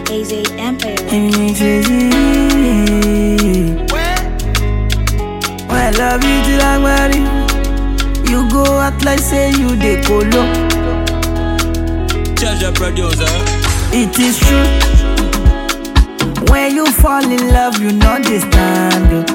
AZ Empire. When I love you till I'm married, you go act like say you dey colo. Charge your producer. It is true. When you fall in love, you know they stand. oh.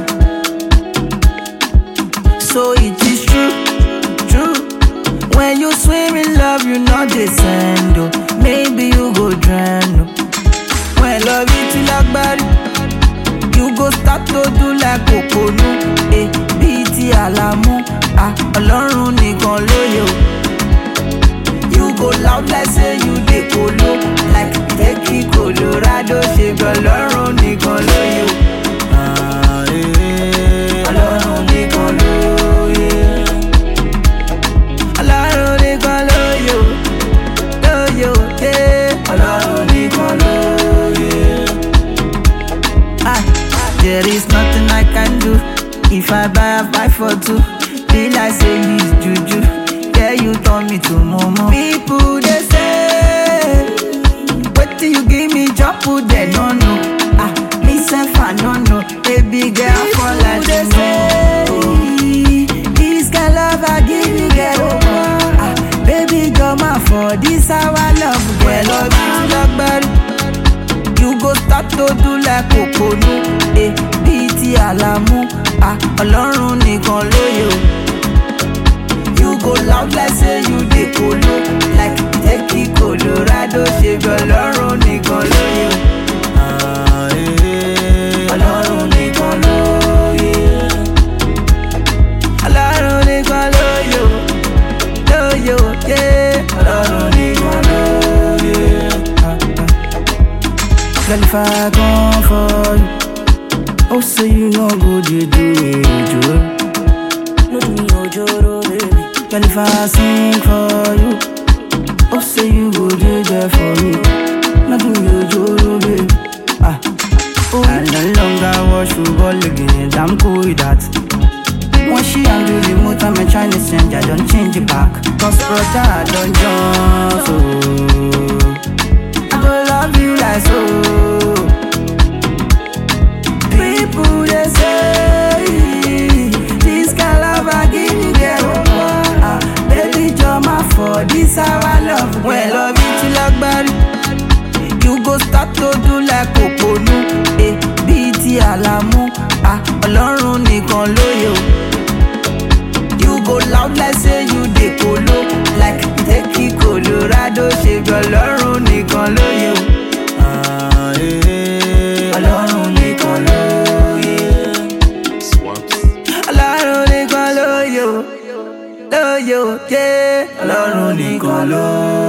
So it is true, true. When you swim in love, you know they send. oh. Maybe you go drown. oh. When love you till agbárí, you go start to do like òpònú. Eh, bíi ti àlàmú, ah, ọlọ́run nìkan lóye o. You go loud like say you dey kolo Like Tekki Colorado ṣe bí ọlọ́run nìkan lóye o. Ah, eh, Ọlọ́run nìkan lóye. Ọlọ́run nìkan lóye o. Lóye o, eh, Ọlọ́run nìkan lóye. Ah, there is nothing I can do if I buy a buy for two. Be like say use juju, yeah you turn me to momo. People they say, wait till you give me job, put they no no. Ah, me self I no know, baby girl for like they say. This kind love I give you, get over. Ah, baby girl my for this our love, girl love you like bad. You go start to do like òpònú eh, bíi ti àlàmú ah, ọlọ́run nìkan lóye o. You go loud like say you dey kolo like Tekki Colorado ṣe bí ọlọ́run nìkan lóye o. Ah, eh, Ọlọ́run nìkan lóye. Ọlọ́run nìkan lóye o. Lóye o, yeah. Ọlọ́run nìkan lóye. Ah, ah. Girl, if I come for you, oh, say you no go dey do me ojoro. No do me ojoro, baby. Girl, if I sing for you, oh, say you go dey there for me. No do me ojoro, baby. Ah, oh, I no longer watch football again. I'm cool with that. When she handle the remote, I'm trying to send, I don't change it back. Cause brother, I don't jump, so I go love you like so. People they say this kind love I give you get over. Ah, baby jama for this our love. When love you till agbárí, you go start to do like òpònú. Eh, bíi ti àlàmú, ah, ọlọ́run nìkan lóye o. You go loud like say you dey kolo Like Tekki Colorado ṣe bí ọlọ́run nìkan lóye o. Ah, eh, Ọlọ́run nìkan lóye. Ọlọ́run nìkan lóye o. Lóye o, yeah. Ọlọ́run nìkan lóye.